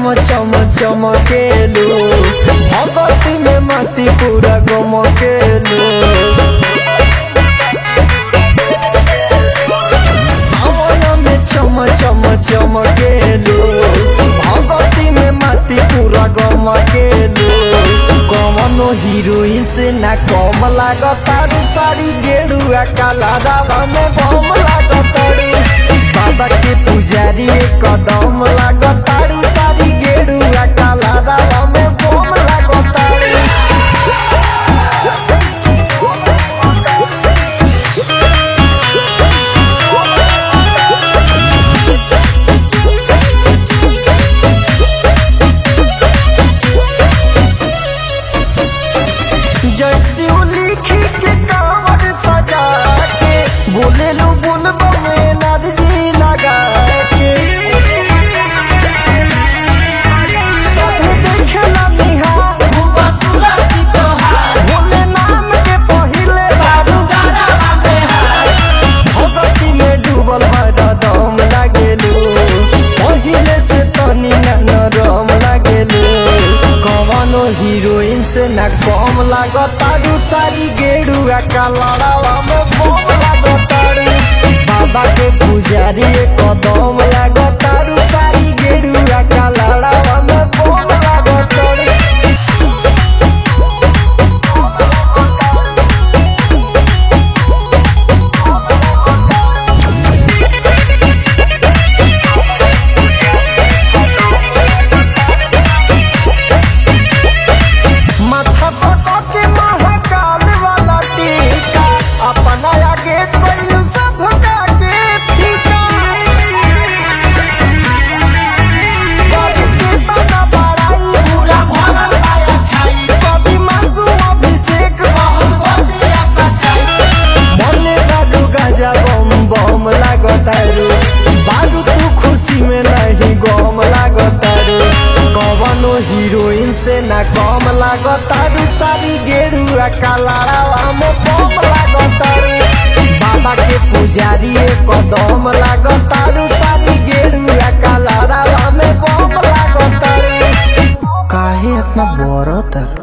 चम चमकेलू भगती में मती पूरा गमकेलू सावन में चम चम चमकेलू भगती में मती पूरा गमकेलू कवनो हीरोइन से ना कम लागतारू साड़ी गेरुआ काला रावा में बम लागतारू बाबा के पुजारी कदम लागतारू साड़ी गेरुआ काला रावा में बम लागतारू जैसी लिखी के कांवर सजा के बोले लो बुलबो में एनर्जी लगा के सब देखला निहार भोले नाम के पहिले बाबू भगती में डूबल हरदम लागेलू पहिले से तनी ना नरम लागेलू कवनो हीरोइन से ना कम लागतारू सारी गेरुआ कलरवा में बम लागतारू बाबा के पुजारी कदम लागतारू सारी गेरुआ कलरवा में बम लागतारू माथा पका के महाकाल वाला टीका अपना आगे कोइलू सब के फीका कभी के तना बड़ाई कभी मासू अभिषेक मने बालू गाजा बम बम लागतारू बालू तू खुशी में नहीं गम लागतारू कवनो हीरोइन से ना कम लागतारू सारी गेरुआ कलारावा में बम लागतारू बाबा के पुजारी कदम लागतारू सारी गेरुआ कलारावा में बम लागतारू काहे इतना बड़ता